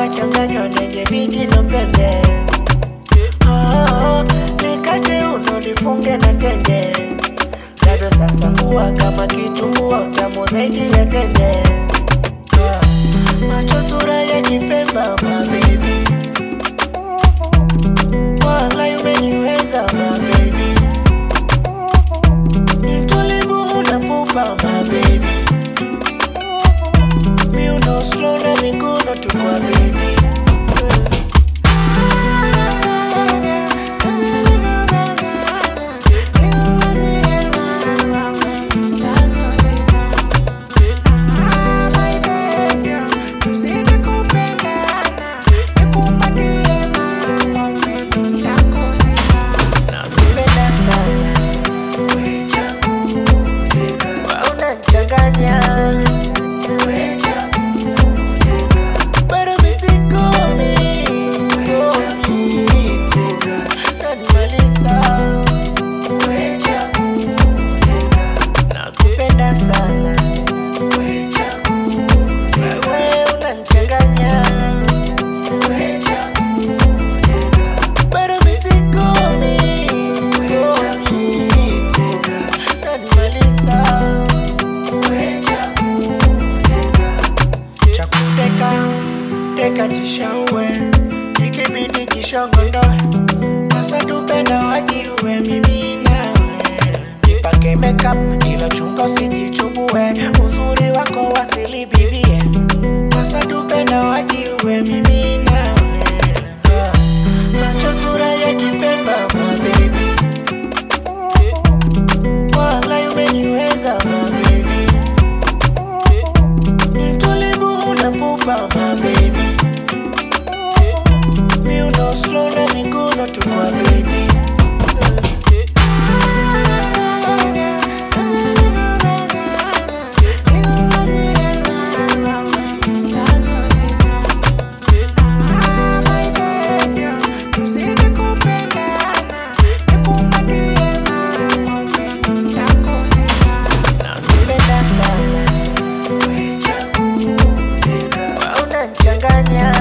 kachanganywa nenye viji na pembe oh, likate uno lifunge na tende navyo sasa kuwa kama kitumbua utamu zaidi ya tende Ah, macho sura ya kipemba mabebi wala umeniweza mabebi mtulivu unapupa mabebi miuno slow na miguno tukwa bebi nakupenda sana unachanganya Pero mi sikomi nanimaliza nakupenda sana wewe unanichanganya Pero mi sikomi nanimaliza chakuteka teka chishaue ikibidi kishongondoe sasa tupenda wajiue mimi nawe ipake makeup ila chunga usijichubue uzuri wako wasili bibie sasa tupenda wajiue mimi nawe Ah, macho sura ya kipemba mabebi wala umeniweza mabebi mtulivu unapupa mabebi miuno slow na miguno tukwa bebi nakupenda sana unachanganya